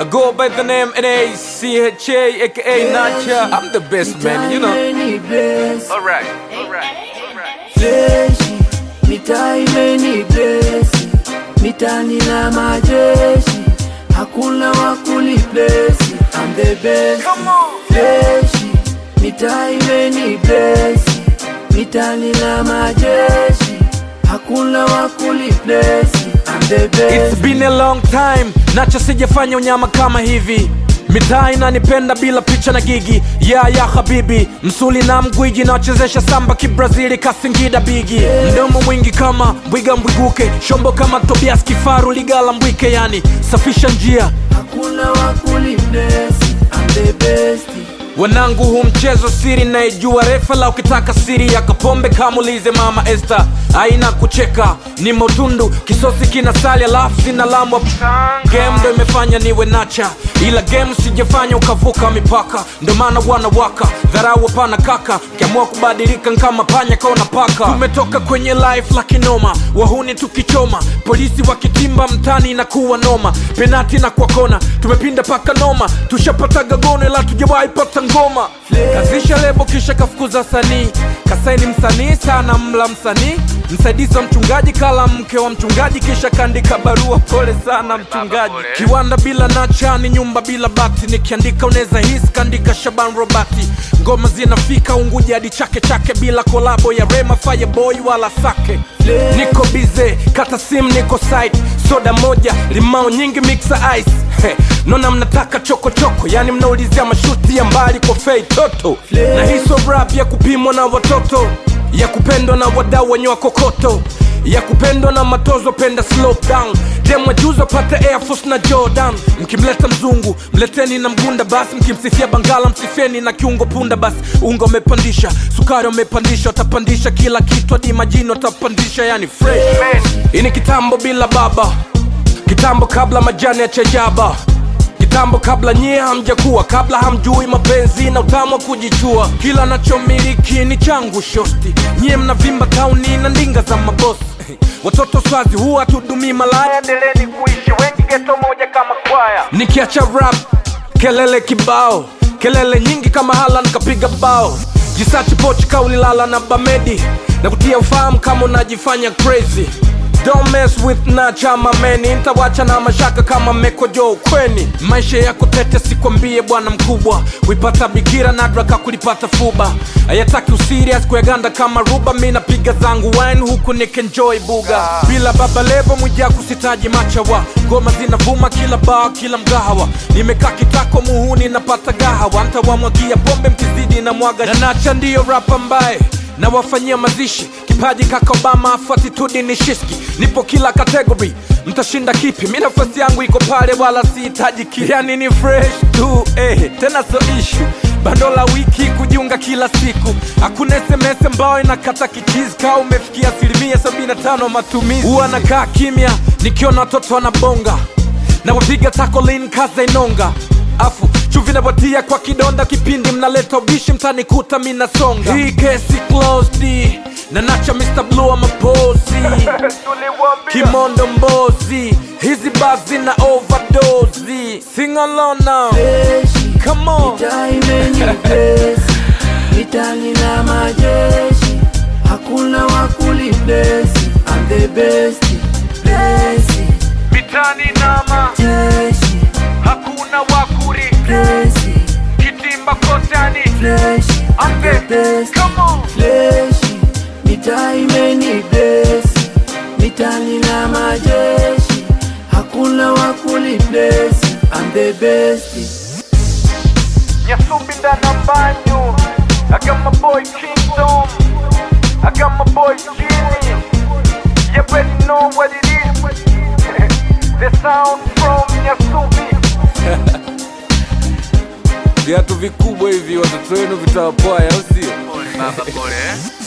go by the name N-A-C-H-A, aka Nacha. I'm the best man, you know. Imeni bless, Alright, alright, alright. fleshi, mitaa imeni bless, mitani na majeshi, hakuna wakuli bless, I'm the best. Come on. Fleshi, mitaa imeni bless, mitani na majeshi, hakuna wakuli bless, I'm the best. It's been a long time, Nacha sijafanya unyama kama hivi mitaa inanipenda bila picha na gigi ya ya habibi msuli na mgwiji nawachezesha samba kibrazili kasingida bigi mdomo mwingi kama mbwiga mbwiguke shombo kama tobias kifaru ligala mbwike yani safisha njia Hakuna wakuli bless, I'm the best. wanangu hu mchezo siri naijua refa la ukitaka siri ya kapombe kamulize mama este aina kucheka ni motundu kisosi kina sali alafu sina lambwa game ndo imefanya niwe nacha ila game sijafanya ukavuka mipaka ndo maana wanawaka dharau hapana kaka kiamua kubadilika nkama panya kaona paka tumetoka kwenye life la kinoma wahuni tukichoma polisi wakitimba mtani inakuwa noma penati na kwa kona tumepinda paka noma tushapataga gono ila tujawahi pata ngoma kazisha lebo kisha kafukuza sanii kasaini msanii sana mla msanii msaidizi wa mchungaji kala mke wa mchungaji kisha kaandika barua pole sana mchungaji kiwanda bila nacha ni nyumba bila bati nikiandika unaweza hisi kaandika shaban robati ngoma zinafika unguja hadi chake chake bila kolabo ya rema fireboy wala sake niko bize kata sim niko site soda moja limao nyingi mixa ice He, nona mnataka chokochoko yani mnaulizia mashuti ya mbali kwa fei toto na hiso rap ya kupimwa na watoto ya kupendwa na wadau wenye wakokoto ya kupendwa na matozo penda slope down demwa juzo pate air force na jordan mkimleta mzungu mleteni na mgunda basi mkimsifia bangala msifieni na kiungo punda basi unga umepandisha sukari umepandisha watapandisha kila kitu hadi majini watapandisha yani fresh hii ni kitambo bila baba kitambo kabla majani ya chajaba kitambo kabla nyie hamjakuwa kabla hamjui mapenzi na utamu wa kujichua kila nachomiliki ni changu shosti nyie mnavimba tauni na ndinga za mabosi watoto swazi huwa tudumii malaya endeleni kuishi wengi geto moja kama kwaya nikiacha rap kelele kibao kelele nyingi kama hala nikapiga bao jisachi pochi kaulilala na bamedi na kutia ufahamu kama unajifanya crazy Don't mess with nacha mameni ntawacha na mashaka kama mekojo ukweni maisha yako tete sikwambie bwana mkubwa kuipata bikira nadraka kulipata fuba ayataki usirias kuyaganda kama ruba mi napiga zangu wine huku nikenjoy buga bila baba levo mwijaku sitaji machawa ngoma zinavuma kila baa kila mgahawa nimekaa kitako muhuni napata gahawa ntawamwagia pombe mkizidi na mwaga na nacha ndiyo rap ambaye na wafanyia mazishi kipaji kaka obama afu atitudi ni shiski nipo kila kategori mtashinda kipi mi nafasi yangu iko pale wala sihitaji kipi yani ni fresh tu eh, tena so ishu bando la wiki kujiunga kila siku hakuna sms ambayo inakata kichizi kaa umefikia asilimia 75 matumizi huwa nakaa kimya nikiona watoto wanabonga na wapiga takolin kaza inonga afu chuvi napatia kwa kidonda kipindi mnaleta ubishi mtanikuta minasonga hii kesi closed na nacha Mr. Blue amapozi kimondo mbozi hizi bazi na overdose sing along now Fleshi, come on mitaa imeni bless, mitani na majeshi, hakuna wakuli bless, I'm the best. Bless, mitani nama jeshi, hakuna wakuri bless, kitimba kosani flesh, I'm the best. come on Fleshi, mitaa imeni bless, mitani na majeshi, hakuna wakuli bless, I'm the best. Nyasumbi ndana mbanyu I got my boy Kingdom I got my boy Genie You already know what it is The sound from Nyasumbi Viatu vikubwa hivi watoto wenu vitawapwaya au sio? Pole baba, pole eh?